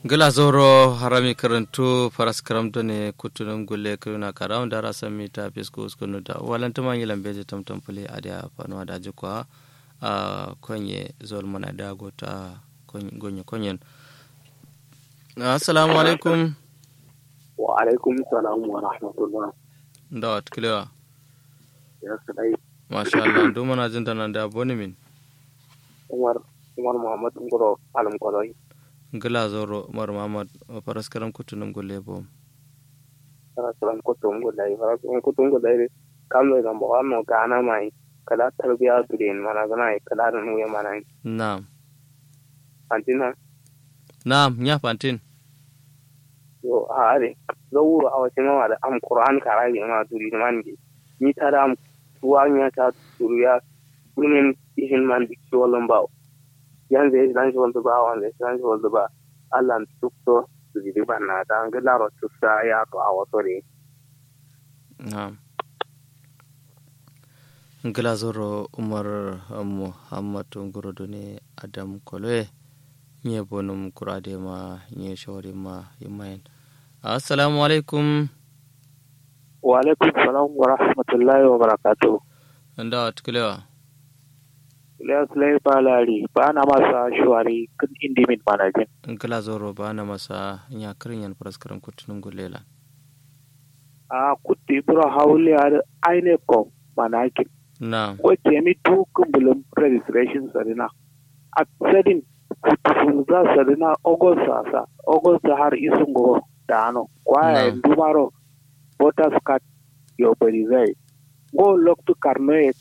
gila zoro harami karantu faras karamto ne kutunum gulle kuna karam dara sami ta fisko uskunu da walanta man yilan beje tamtam pule adia fanwa da jikwa a konye zol mana da gota gonye konyen assalamu alaikum wa alaikum salam wa rahmatullah da wat kilewa ya sadai masha Allah du mana jin nan da boni min umar umar muhammad ngoro alam koloi gila zoro umar muhammad faras karam kutunum gulle bo fara salam ko tongo dai fara salam ko tongo dai kam da gambo no kana mai kala tarbiya tudin mana gana kala da nuya mana na'am antina na'am nya fantin yo are zawuro a wasu mawa da am qur'an kara ne ma turi man ge ni ta da am tuwa nya ta turiya kunin ishin man dik sholan ba yan zai dan shi wanda ba wanda dan shi wanda ba Allah tukto su ji ba na ta ga laro tukta ya to a wato ne na'am ngila zoro umar muhammadu ngurodo ne adam koloe nye bonum kurade ma nye shawari ma yimayen assalamu alaikum wa alaikum salam wa rahmatullahi wa barakatuh nda watkilewa Ilyas Lai Balari ba na masa shuwari kan indimin manajin. ngila zoro ba na masa nya kirin yan praskaram kutunum gulela A kutti bura hauli a aine ko manakin. na'am Ko kemi tukun bulun registration sarina. A sadin kutu za sarina August sasa. August har isun go da ano. Kwaya Na'am. dumaro voters card yo bari zai. Go loktu karno